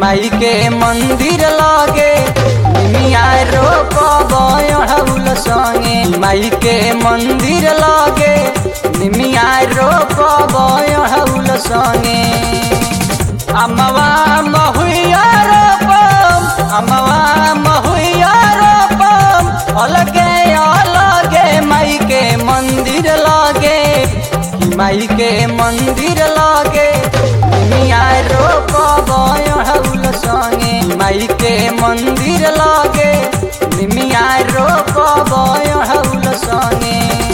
माई के मंदिर लगे निमिया रोपब अढ़ौल संगे माई के मंदिर लगे निमिया रोपब अढ़ौल संगे अमवा महुआ रोपम अमवा महुआ रोपम अलगे अलगे माई के मंदिर लगे माई के मंदिर लगे मिया रोपब अढ़ौल संगे माई के मंदिर लगे निमिया रोपब अढ़ौल संगे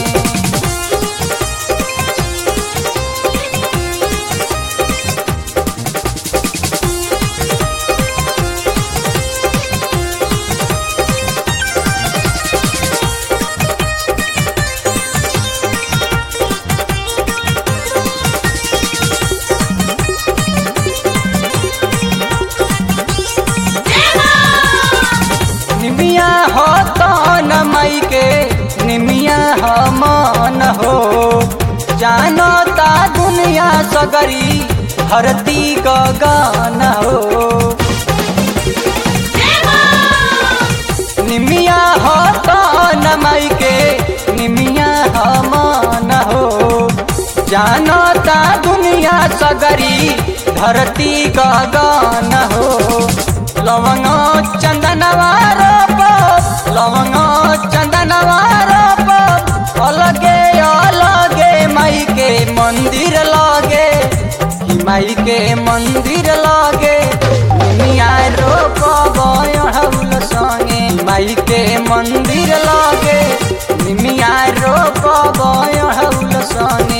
निमिया हो तो न माई के निमिया हो मन हो जानो ता दुनिया सगरी धरती गगन हो निमिया हो तो न माई के निमिया हो मन हो जानो ता दुनिया सगरी धरती गगन हो लवंग चंदनवा रोप लवंग चंदनवा रोप अलगे अलगे माई के मंदिर लगे माई के मंदिर लगे मिया रोप अढ़ौल संगे माई के मंदिर लगे मिया रोप अढ़ौल संगे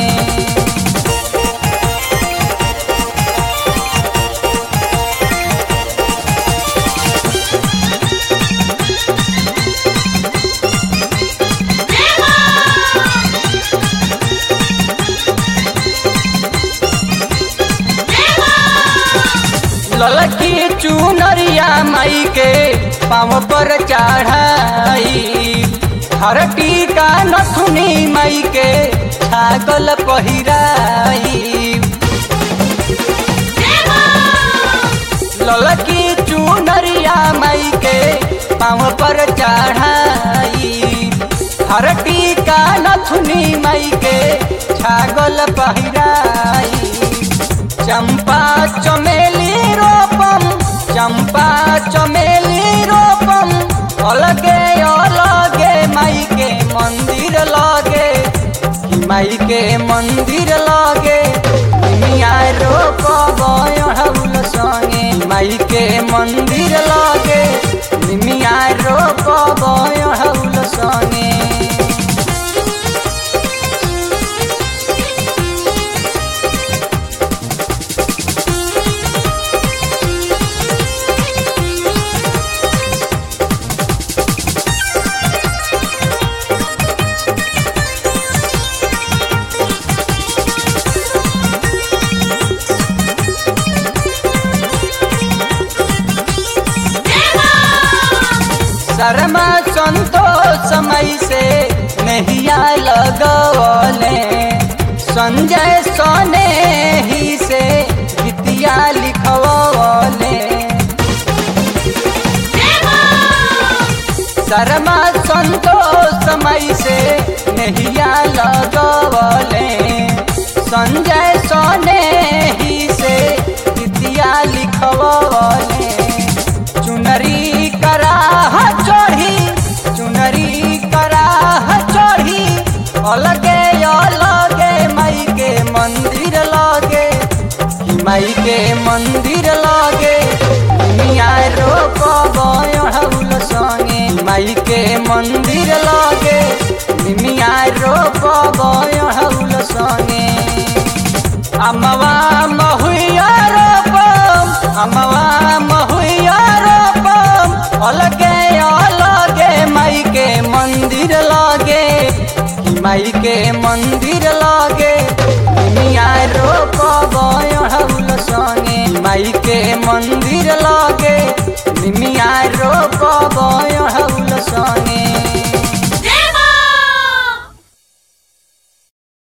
ललकी चुनरिया माई के पाँव पर चढ़ाई हर टीका नथुनी माई के छागल पहिराई ललकी चुनरिया माई के पाँव पर चढ़ाई हर टीका नथुनी माई के छागल पहिराई चंपा चमेली रोपम चंपा चमेली रोपम अलगे अलगे माई के मंदिर लगे माई के मंदिर लगे मिया रोपब अढ़ौल संगे माई के मंदिर लगे मिया रोपब अढ़ौल संगे शर्मा संतोष समय से नहिया लगवले संजय सोने ही से गीतिया लिखवले शर्मा संतोष समय से नहिया लगवले संजय सोने ही से गीतिया लिखवले चुनरी कराह चढ़ी चुनरी कराह चढ़ी अलगे अलगे माई के मंदिर लगे माई के मंदिर लगे मिया रोपब अढ़ौल संगे माई के मंदिर लगे मिया रोपब अढ़ौल संगे अमवा महुआ रोपम अमवा महुआ रोपम अलगे अलगे माई के मंदिर लगे माई के मंदिर लगे मिया रोपब अढ़ौल संगे माई के मंदिर लगे